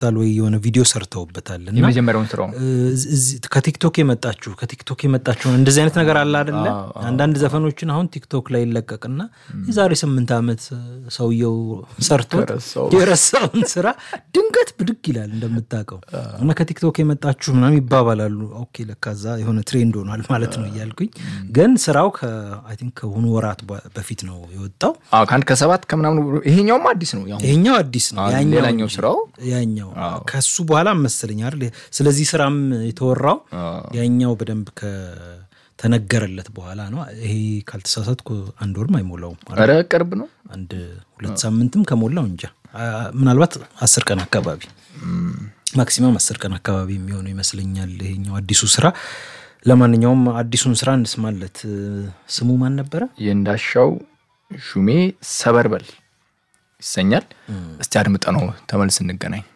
ወይ የሆነ ቪዲዮ ሰርተውበታል እና የመጀመሪያውን ስራው እዚህ ከቲክቶክ የመጣችሁ ከቲክቶክ የመጣችሁ እንደዚህ አይነት ነገር አለ አደለ? አንዳንድ ዘፈኖችን አሁን ቲክቶክ ላይ ይለቀቅና የዛሬ ስምንት ዓመት ሰውየው ሰርቶት ከረሳው። የረሳውን ስራ ድንገት ብድግ ይላል እንደምታውቀው እና ከቲክቶክ የመጣችሁ ምናምን ይባባላሉ። ኦኬ ለካዛ የሆነ ትሬንድ ሆኗል ማለት ነው እያልኩኝ ግን ስራው አይ ቲንክ ከሆኑ ወራት በ- በፊት ነው የወጣው። አዎ፣ ከአንድ ከሰባት ከምናምን ይሄኛውም አዲስ ነው። ያው ይሄኛው አዲስ ነው። አዎ፣ ያኛው ሌላኛው ስራው ያኛው ከሱ በኋላ መሰለኝ አይደል? ስለዚህ ስራም የተወራው ያኛው በደንብ ከተነገረለት በኋላ ነው። ይሄ ካልተሳሳትኩ አንድ ወርም አይሞላውም አይደል? ኧረ ቅርብ ነው። አንድ ሁለት ሳምንትም ከሞላው እንጃ አ- ምናልባት አስር ቀን አካባቢ ማክሲመም አስር ቀን አካባቢ የሚሆነው ይመስለኛል ይሄኛው አዲሱ ስራ። ለማንኛውም አዲሱን ስራ እንስማለት። ስሙ ማን ነበረ? የእንዳሻው ሹሜ ሰበርበል ይሰኛል። እስቲ አድምጠ ነው ተመልስ እንገናኝ።